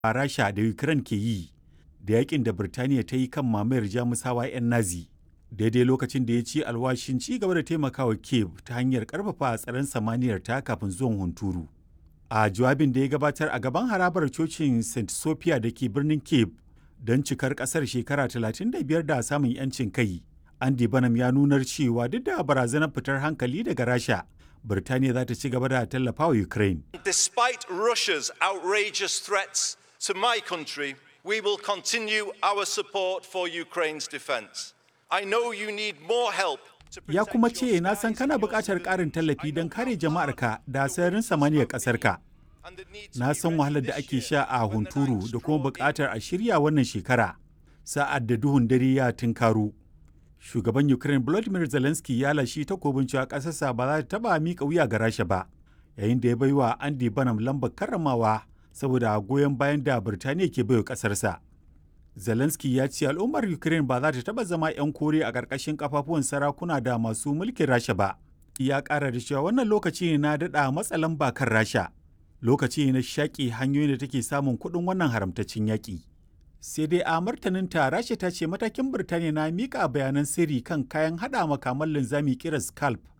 a Rasha da Ukraine ke yi da yakin da Birtaniya ta yi kan mamayar Jamusawa 'yan Nazi. Daidai lokacin da ya ci alwashin ci gaba da taimakawa Kiev ta hanyar karfafa tsaron samaniyar ta kafin zuwan hunturu. A jawabin da ya gabatar a gaban harabar cocin St. Sophia da ke birnin Kiev don cikar kasar shekara 35 da samun 'yancin kai. Andy Banham ya nunar cewa duk da barazanar fitar hankali daga Rasha, Birtaniya za ta ci gaba da tallafa wa Ukraine. Despite Russia's outrageous threats to my country, we will continue our support for Ukraine's defense. I know you need more help to Ya protect kuma your ce na san skies kana and your buƙatar ƙarin civilians. tallafi I don know kare how jama'arka tough da it sararin is samaniyar this ƙasarka. year and the need to Na be san ready wahalar da this ake year sha a when the hunturu nights da kuma draw in. buƙatar a shirya wannan shekara sa'ad da duhun dare ya tunkaro. Shugaban Ukraine Volodymyr Zelensky ya lashi takobin cewa ƙasarsa ba za ta taɓa miƙa wuya ga Rasha ba, yayin da ya bai wa Andy Banham lambar karramawa saboda goyon bayan da Birtaniya ke baiwa ƙasarsa. Zelensky ya ce al'ummar Ukraine ba za ta taɓa zama 'yan kore a ƙarƙashin kafafuwan sarakuna da masu mulkin Rasha ba. Ya ƙara da cewa wannan lokaci ne na daɗa matsa lamba kan Rasha. Lokaci ne na shaƙi hanyoyin da take samun kuɗin wannan haramtaccen yaƙi. Sai dai a martaninta Rasha ta ce matakin Birtaniya na miƙa bayanan sirri kan kayan haɗa makaman linzami kiran Scalp